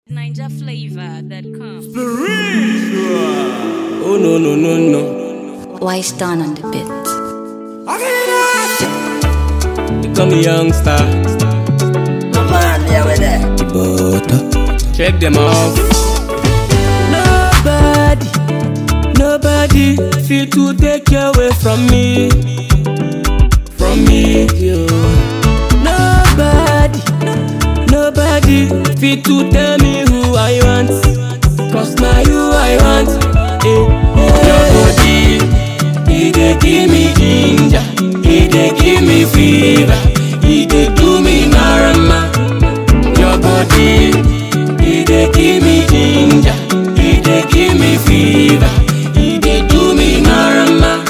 NinjaFlavor.com. Oh no no no no. Why stand on the bit? They call me youngster. Butter. Check them off. Nobody, nobody feel to take you away from me, from me. yo. Nobody, nobody feel to tell me who I want. Cause now you I want. Eh, eh. Your body, it dey give me ginger, it dey give me fever, it dey do me marama. Your body, it dey give me ginger, it dey give me fever, it dey do me marama.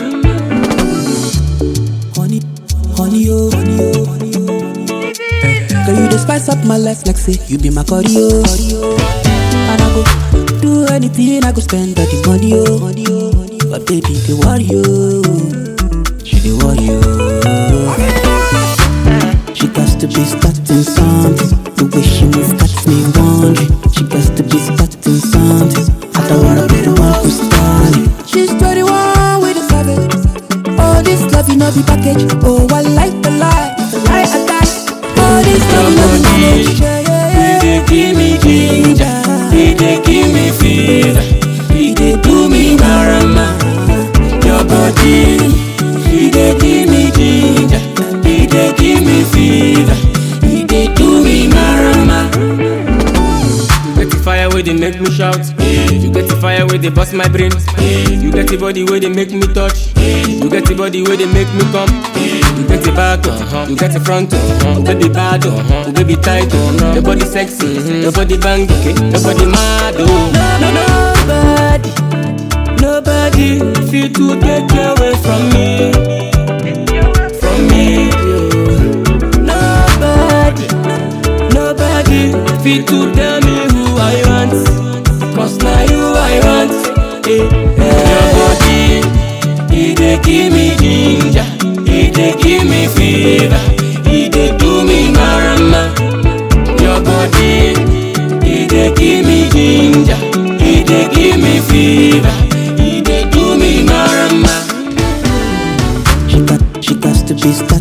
Honey, honey, oh, honey, oh, honey, oh. Girl, you just spice up my life like say you be my cardio. And I go do anything, I go spend all the money, oh, money, oh, money. oh. But baby, they worry, oh. She they worry, oh. She got to be starting something. The way she move got me wondering. She got to be starting something. I don't wanna be the one who's starting. She's 21 with a savage. Oh, this love, you know, be package. Oh, I like the lie, the lie I die. Oh, this love, you know, be manage. Yeah, yeah, It dey give me ginger, it dey give me fever, it dey do me marama. Your body, it dey give me ginger, it dey give me fever, it dey do me marama. You get the fire where they make me shout. You get the fire where they bust my brain. You get the body where they make me touch. You get the body where they make me come. You get the back, uh-huh. you get the front, uh-huh. baby bad, uh-huh. baby tight, uh-huh. your body sexy, your body bang, okay. your body mad, oh. No, no, nobody, nobody feel to take you away from me, from me. yo. Nobody, nobody feel to tell me who I want, cause now you I want. Eh, eh. Your body, it dey give me ginger, it dey give me fever, it dey do me marama. Your body, it dey give me ginger, it dey give me fever, it dey do me marama. She got, she got to be starting